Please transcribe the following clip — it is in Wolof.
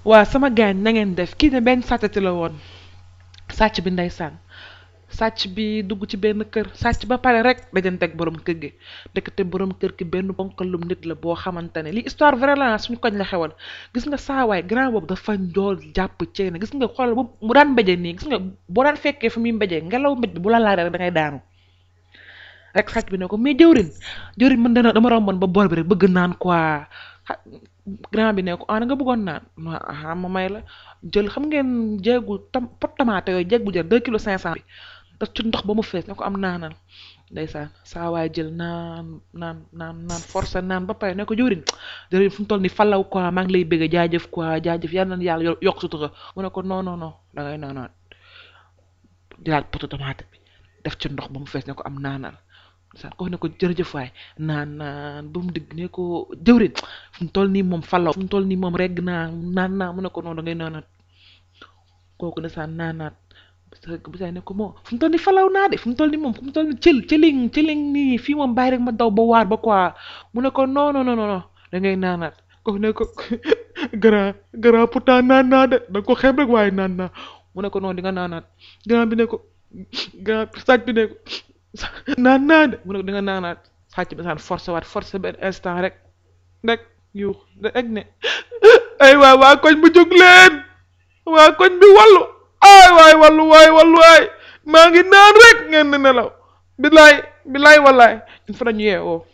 waa sama gaañ na ngeen def kii ne benn sàccati la woon sàcc bi ndeysaan sàcc bi dugg ci benn kër sàcc ba pare rek dajanteeg borom kër gi ndekete borom kër gi benn bonkalum nit la boo xamante ne li histoire vraie la suñu koñ la xewoon gis nga saawaay grand boobu dafa njool jàpp ceene gis nga xool bu mu daan mbéje nii gis nga boo daan fekkee fi muy mbéjee ngelaw mbéj bi bu la laaree rek da ngay daanu rek sàcc bi ne ko mais jëwrin jëwrin man dana dama romboon ba bool bi rek bëgg naan quoi grand bi ne ko ah nga bëggoon naan ah ma may la jël xam ngeen jéegu tam pot tomate yooyu jéeg bu jël deux kilos cinq cent bi daf ci ndox ba mu fees ne ko am naanal ndeysaan saa waay jël naan naan naan naan forcé naan ba pare ne ko jëwrin jëwrin fu mu toll ni falaw quoi maa ngi lay bëgg jaajëf quoi jaajëf yal na yàlla yokk sutura mu ne ko non non non da ngay naanaat jëlaat pot tomate bi def ci ndox ba mu fees ne ko am naanal saan ko ne ko jërëjëf waay naan naan ba mu digg ne ko jëwrin fu mu toll nii moom falaw fu mu toll nii moom regg naa naan naa mu ne ko noonu da ngay naanaat kooku ne saan naanaat bu saa ne ko moo fu mu toll nii falaw naa de fu mu toll nii moom fu mu toll nii cël cëling cëling nii fii moom bàyyi rek ma daw ba waar ba quoi mu ne ko non non non non da ngay naanaat kooku ne ko grand grand pourtant naan naa de da ko xeeb rek waaye naan naa mu ne ko noonu di nga naanaat grand bi ne ko grand sàcc bi ne ko naan naa de mu ne ko di nga naanaat sàcc bi saan forcé waat forcé benn instant rek rek yu rek ne ay waay waa koñ bu jóg leen waa koñ bi wallu ay waay wallu waay wallu waay maa ngi naan rek ngeen di nelaw bilaay bilaay wallaay ñu fa dañu yeewoo